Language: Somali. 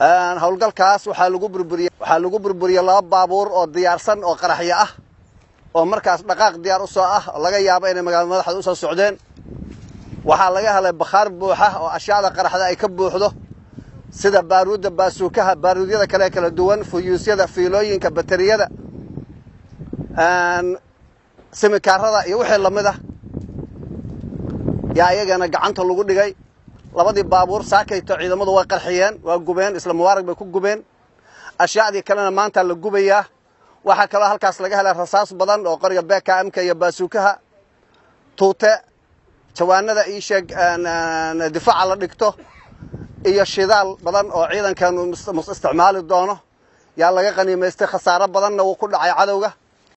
howlgalkaas waxaa lagu burburiyey waxaa lagu burburiyey laba baabuur oo diyaarsan oo qaraxyo ah oo markaas dhaqaaq diyaar u soo ah oo laga yaabo inay magaalada madaxda u soo socdeen waxaa laga helay bakhaar buuxa oo ashyaada qaraxda ay ka buuxdo sida baaruudda baasuukaha baaruudyada kale kala duwan fuyuusyada fiilooyinka bateriyada simikaarada iyo wixii lamid ah yaa iyagana gacanta lagu dhigay labadii baabuur saakayto ciidamadu way qarxiyeen waa gubeen isla mubaarag bay ku gubeen ashyaadii kalena maanta la gubayaa waxaa kaloo halkaas laga helay rasaas badan oo qoriga bkmka iyo baasuukaha tuute jawaanada ii sheeg difaaca la dhigto iyo shidaal badan oo ciidankeenu isticmaali doono yaa laga qaniimaystay khasaaro badanna wuu ku dhacay cadowga